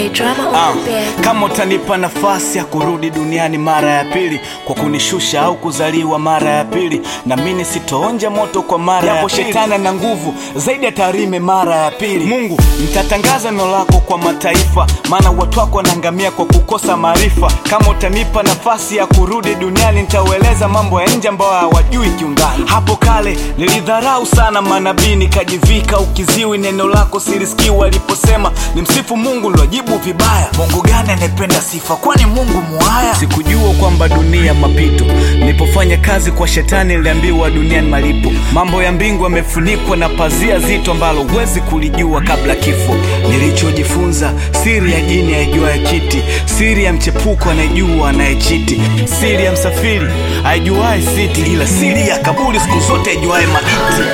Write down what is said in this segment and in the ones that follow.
J drama Ah, on the bed. kama utanipa nafasi ya kurudi duniani mara ya pili kwa kunishusha au kuzaliwa mara ya pili na mimi sitoonja moto kwa mara ya pili. shetani na nguvu zaidi ya tarime mara ya pili mungu nitatangaza neno lako kwa mataifa maana watu wako wanaangamia kwa kukosa maarifa kama utanipa nafasi ya kurudi duniani nitaueleza mambo ya nje ambayo hawajui kiundani hapo kale nilidharau sana manabii nikajivika ukiziwi neno lako silisikii waliposema ni msifu mungu nilojibu vibaya mungu gani anayependa sifa kwani mungu muhaya sikujua kwamba dunia mapito nilipofanya kazi kwa shetani niliambiwa duniani malipo mambo ya mbingu yamefunikwa na pazia zito ambalo huwezi kulijua kabla kifo nilichojifunza siri ya jini aijuaye kiti siri ya mchepuko anayejua anayechiti siri ya msafiri aijuaye siti ila siri ya kaburi siku zote aijuaye maiti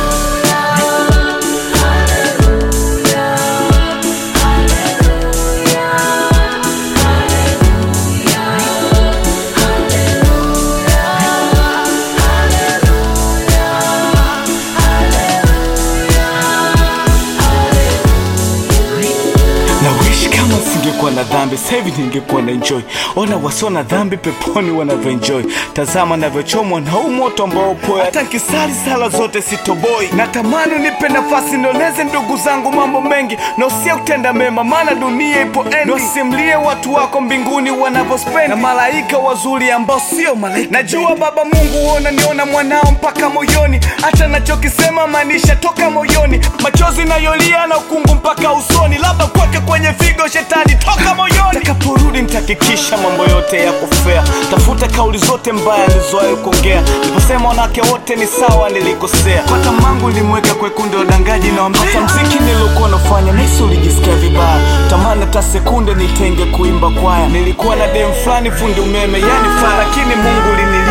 na wish kama singekuwa na dhambi sahivi ningekuwa na enjoy ona wasio na dhambi peponi wanavyoenjoy tazama navyochomwa na huu moto ambao poa hata nkisali sala zote sitoboi natamani nipe nafasi nioleze ndugu zangu mambo mengi na usia kutenda mema maana dunia ipo endi wasimlie watu wako mbinguni wanavyospendi na malaika wazuri ambao sio malaika najua baba mungu huona niona mwanao mpaka moyoni hata nachokisema maanisha toka moyoni machozi nayolia na ukungu mpaka usoni labda kweke kwenye figo shetani toka moyoni takaporudi nitahakikisha mambo yote ya kufea tafuta kauli zote mbaya nilizowahi kuongea niliposema wanawake wote ni sawa nilikosea kwa tamangu nilimweka kwekundi wadangaji na hata mziki niliokuwa nafanya nisi ulijisikia vibaya tamani hata sekunde nitenge kuimba kwaya nilikuwa na dem fulani fundi umeme yani faa lakini mungu linili